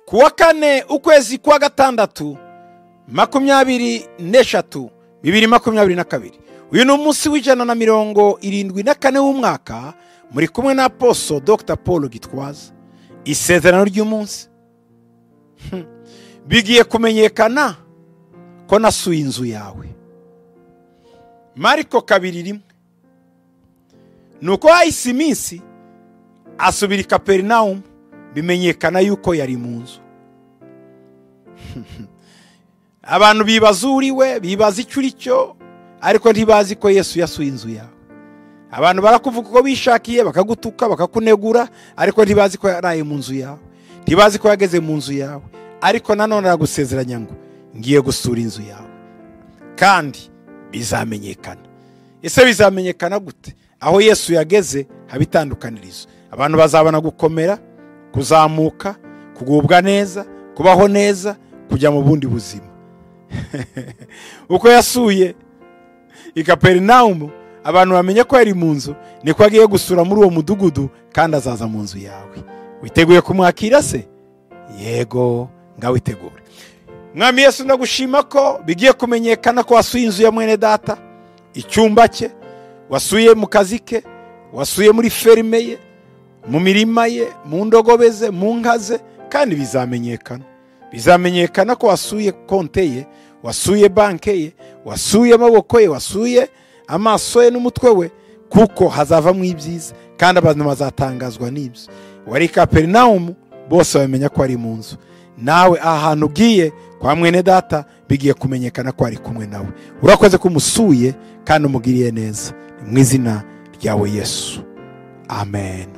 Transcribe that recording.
ku wa kane ukwezi kwa gatandatu makumyabiri n'eshatu bibiri makumyabiri na kabiri uyu ni umunsi w'ijana na mirongo irindwi na kane w'umwaka muri kumwe na poso dr paul gitwaza isezerano ry'umunsi bigiye kumenyekana ko nasuye inzu yawe mariko kabiri rimwe ni uko hahise iminsi asubira i kaperinawumu bimenyekana yuko yari mu nzu abantu bibaza uriwe bibaza icyo uri cyo ariko ntibazi ko yesu yasuye inzu yawe abantu barakuvuga uko bishakiye bakagutuka bakakunegura ariko ntibazi ko yaraye mu nzu yawe ntibazi ko yageze mu nzu yawe ariko nanone aragusezeranya ngo ngiye gusura inzu yawe kandi bizamenyekana ese bizamenyekana gute aho yesu yageze haba itandukanirizo abantu bazabona gukomera kuzamuka kugubwa neza kubaho neza kujya mu bundi buzima uko yasuye i kaperinawumu abantu bamenye ko yari mu nzu niko agiye gusura muri uwo mudugudu kandi azaza mu nzu yawe witeguye kumwakira se yego ngawitegure mwami yesu ndagushima ko bigiye kumenyekana ko wasuye inzu ya mwene data icyumba cye wasuye mu kazi ke wasuye muri ferime ye mu mirima ye mu ndogobe ze mu nka ze kandi bizamenyekana bizamenyekana ko wasuye konte ye wasuye banke ye wasuye amaboko ye wasuye amaso ye n'umutwe we kuko hazavamo ibyiza kandi abantu bazatangazwa n'ibyo wari kaperinawumu bose bamenya ko ari mu nzu nawe aha hantu ugiye kwa mwene data bigiye kumenyekana ko ari kumwe nawe urakoze ko umusuye kandi umugiriye neza mu izina ryawe yesu amen